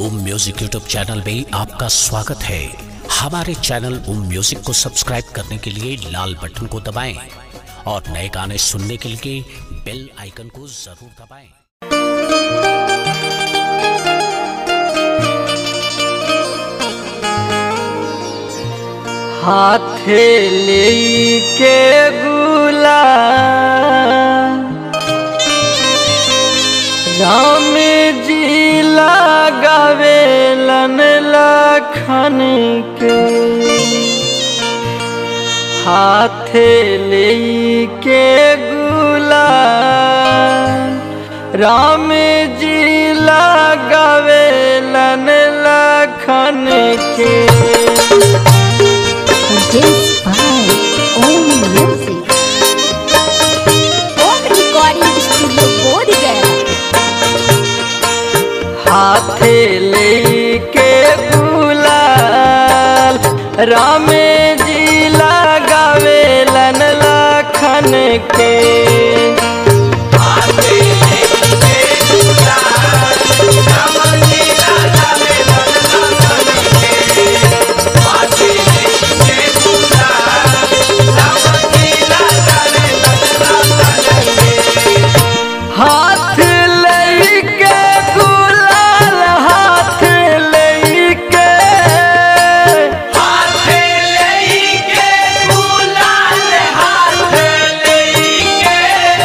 ओम music YouTube channel में आपका स्वागत है हमारे चैनल ओम म्यूजिक को सब्सक्राइब करने के लिए लाल बटन को दबाएं और नए गाने सुनने के लिए बेल आइकन को जरूर दबाएं हाथे लेके गुला राम जी लगावेलन लखन के हाथे लेके गुला राम जी लगावेलन लखन के Produced by Om Music. Om Recording Studio Bodhgaya. हाथे लेके गुलाल राम जी लगावेलन लखन के हाथ लेके गुलाल हाथ लेके हाथ लेके गुलाल हाथ लेके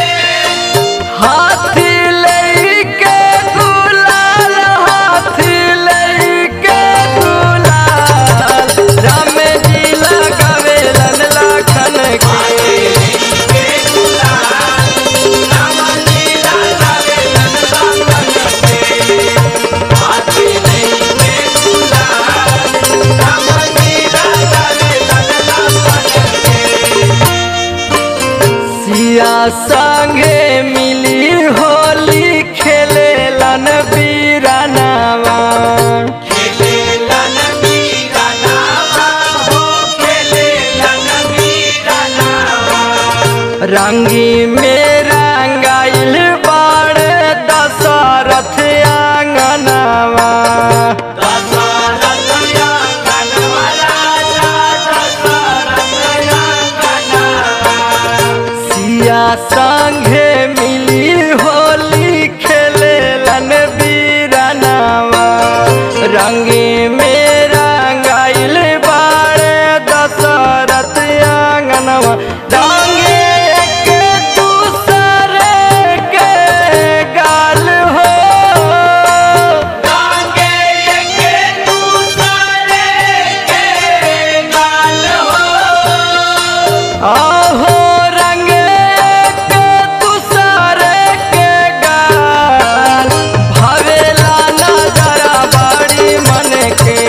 हाथ लेके गुलाल हाथ लेके गुलाल राम जी लगावेलन लखन के सिया संगे मिली होली खेले लन बीरानावा रंगी में रंगाइल बाड़ दशरथ आंगनावा सिया संगे मिली होली खेले लन बीरानावा रंगी में रंगाइल बाड़ दशरथ आंगनवा रंगे एक दूसरे के गाल हो रंगे एक दूसरे के गाल हो आहो रंग एक दूसरे के गाल भवेला नजरा बड़ी मन के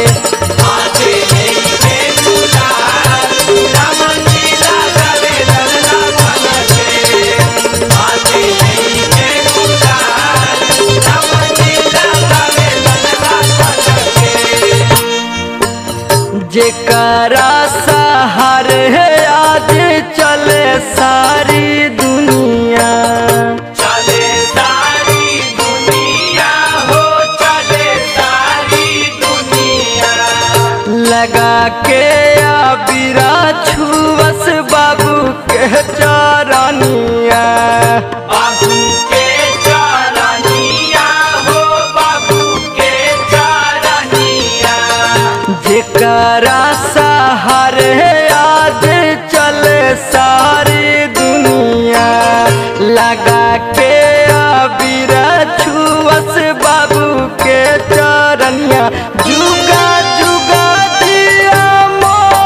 जेकरा सहार है आज चले सारी दुनिया चले सारी दुनिया हो चले सारी दुनिया लगा के आबिरा छुवस बाबू के चारानिया बाबू के चारानिया हो बाबू के चारानिया जेकरा सहार है आज चले सारी दुनिया लगा के आबिरा छुअस बाबू के चरनिया जुगा जुगा दिया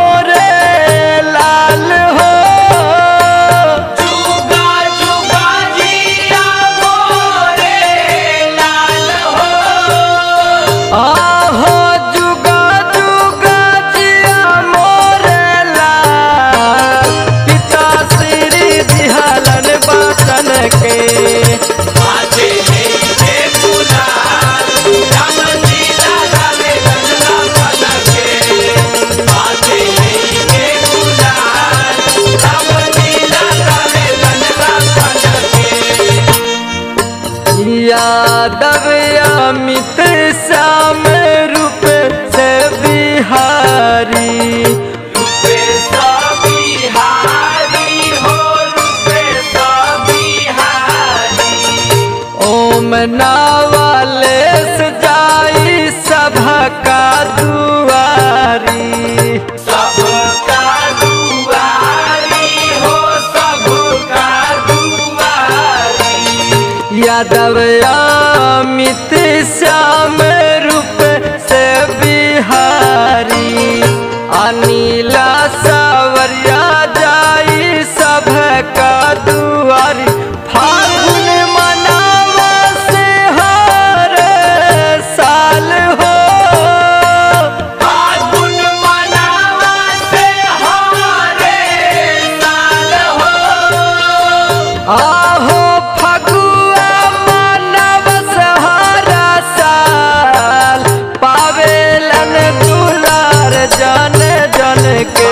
मोरे लाल हो जुगा जुगा श्याम रूप से बिहारी ओम नावाले सजाई सभा का दुआरी यादव अमित श्याम रूप से बिहारी अनिला सावरिया जाई सभ का दुआरी फागुन मनावा से हर साल हो आहो फगुआ मानव सहारा साल पावेलन दुलार जन जन के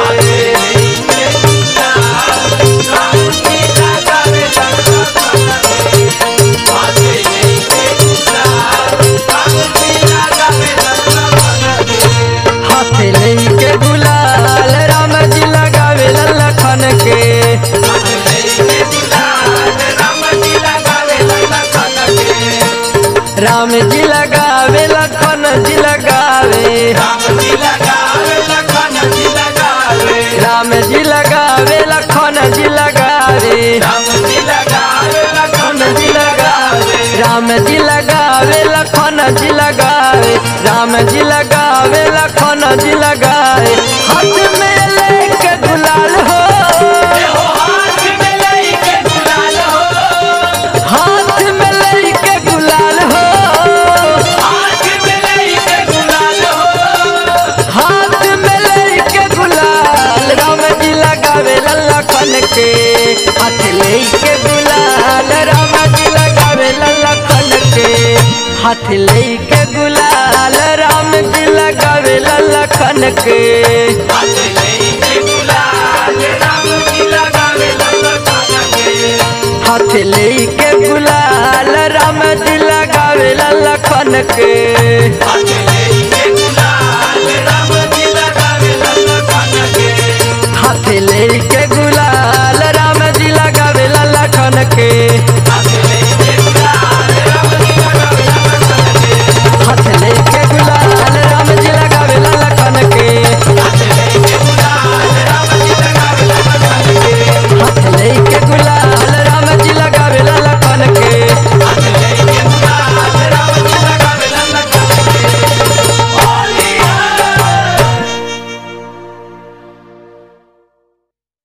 हाथ लेके गुलाल राम जी लगावे लखन के राम जी लगावे लखन जी लगावे राम जी लगावे लखन जी लगावे राम जी लगावे लखन जी लगावे राम जी लगावे लखन जी लगावे हाथ में लेके गुलाल हो हाथ में लेके गुलाल हो हाथ में लेके गुलाल राम जी लगावे लखन के हाथ लेके गुलाल राम जी लगावे लखन के हाथ लेके गुलाल राम जी लगावे लखन के हाथ लेके गुलाल राम जी लगावे लखन के